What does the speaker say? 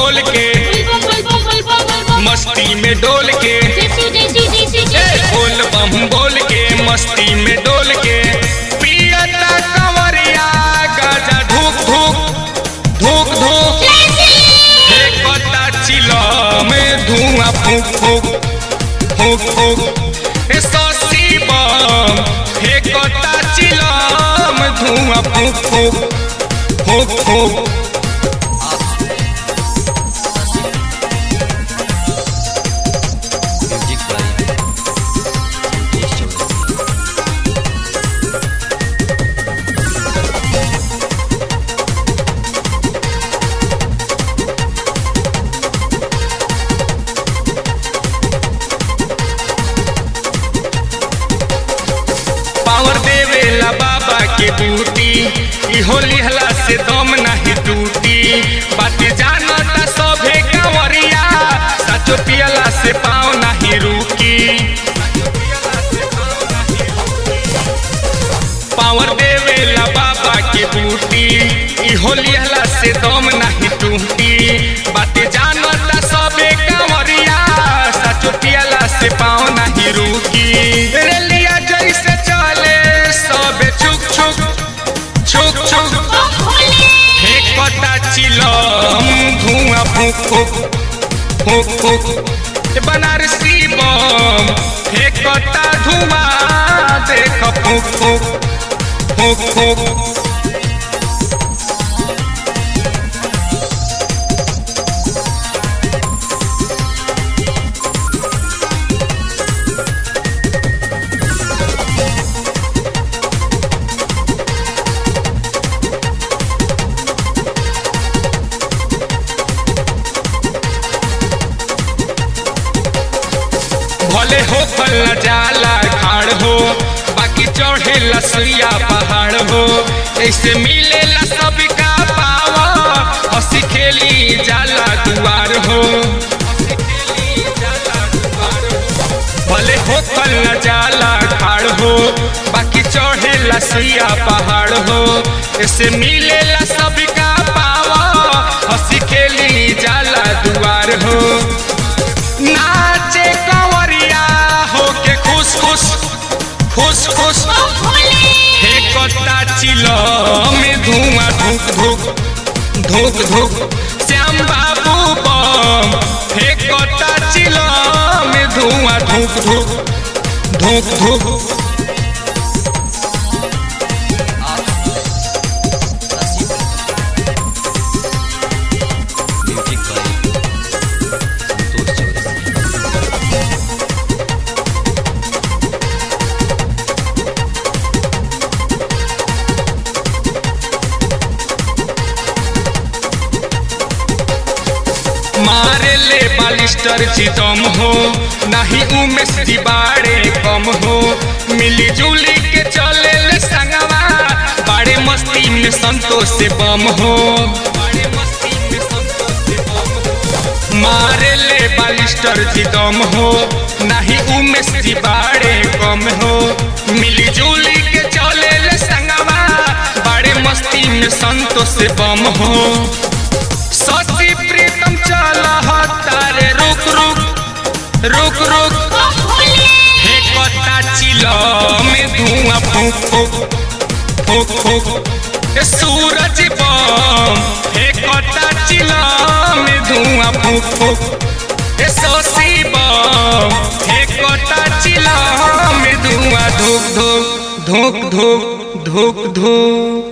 बोल के मस्ती में डोल के ए बोल बम बोल के मस्ती में डोल के पियता कंवरिया गाजा धूक धूक धूक धूक फेंकता चिला में धुआं फूक फूक फूक फूक ए ससी बम फेंकता चिला में धुआं फूक फूक फूक फूक music by Santosh Chaurasia power देवेला बाबा के बूटी ई होली हला से दम नहीं टूटी बात जानता सभे कंवरिया सचो पियला से पाँव नहीं रुकी पावर देवेला बाबा के बूटी ई होली हला से दम नहीं टूटी बात जानता सभे कंवरिया सचो पियला से पाँव नहीं रुकी रेलिया जैसे चले सब छुक छुक छुक छुक फेंकता चिलम धुआं फूक फूक फूक फूक बनारसी बम फेंकता धुआं देख फूक फूक फूक फूक भले हो फल जाला खाड़ हो बाकी चढ़े लसुइया पहाड़ हो ऐसे मिले ला सबका पावा हंसी खेली जाला दुआर हो भले हो फल जाला खाड़ हो बाकी चढ़े लसुइया पहाड़ हो ऐसे मिले ला सबका पावा हंसी खेली जाला दुआर हो नाचे कंवरिया होके खुश खुश खुश खुश फेंकता चिलो में धुआं धुक धुक धुक धुक श्याम बाबू बम फेंकता चिलो में धुआं धुक धुक धुक धुक म्यूजिक बाय संतोष चौरसिया मारे ले बालिस्टर चितम हो नहीं उमेश दिबाड़े कम हो मिली जुली के चले ले संगवा बड़े मस्ती में संतोष से बम हो मारे ले बालिस्टर चितम हो नहीं उमेश दिबाड़े कम हो मिली जुली के चले ले संगवा बड़े मस्ती में संतोष से बम हो सची प्रीतम चला तारे रुक रुक रुक रुक फेंकता चिलो में धुआं फूक फूक फूक फूक ए सूरज बम फेंकता चिलो में धुआं फूक फूक ए सोसी बम फेंकता चिलो में धुआं धूक धूक धूक धूक धूक धूक